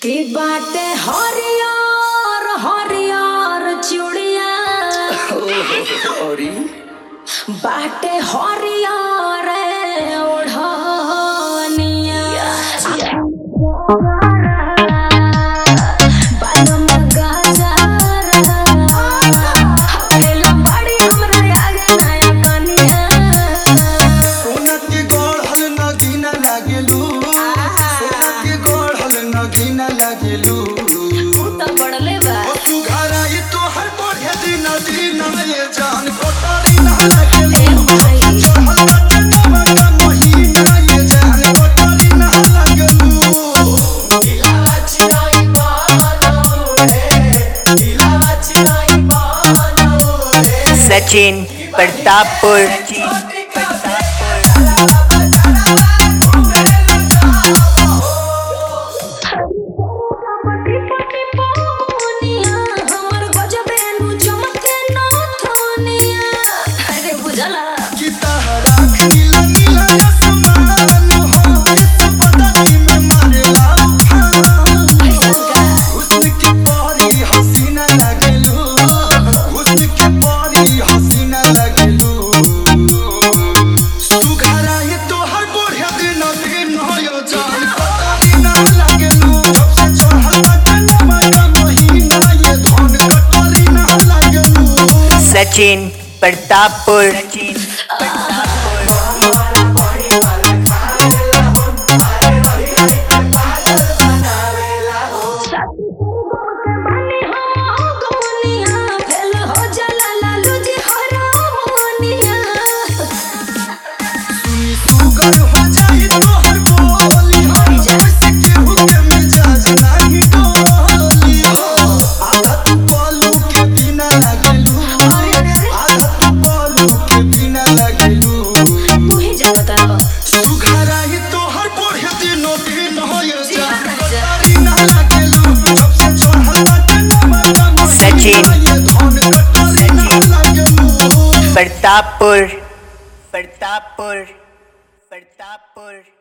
की बाटे हरियर हरियर चूड़िया अरे बाटे हरियर ओढ़निया बालों में गजर हवेला बड़ी हमरा आगे नया कनिया सोना के गढ़ल नगीना लागेलू सोना के गढ़ल नगीना लागेलू तू तो बढ़ले बा ओ तू घर आई तो हर बढ़े दिन दिन ये जान कोतारी ना लागेलू ए भाई चढ़ल बाटे नवा महीना ये जान कोतारी ना लागेलू दिलावा चिराई बानो रे दिलावा चिराई बानो रे सचिन प्रतापपुर पटी पटी पौनिया हमर गजबे नु चमके नथुनिया अरे बुझला कि तहरा नीला नीला आसमान हो इस पदकी में मारेला उफान ऐसन का हुस्न की परी हसीना लगेलू हुस्न की परी हसीना लगेलू सुघरा ये तो हर बढ़िया दिन दिन होयो जान कतरी ना लगेलू सबसे चढ़ल बाटे नवा महीना ये धन कतरी ना लगेलू सचिन प्रतापपुर माने हो दुनिया फेल हो जाला लालू जी हरामोनिया सुनी सुगर हो जाई तोहर बोली हम जैसे केहू के मिजाज नाही डोली आधा तू बोलू के बिना लगेलू आधा तू बोलू के बिना लगेलू तू ही जानता रहो सुघरा ही तोहर बढ़े दिनो दिन हो ये जान कतारी ना लगेलू सबसे चढ़ल बाटे नवा सचिन। ये धन कतारी ना लगेलू प्रतापपुर प्रतापपुर प्रतापपुर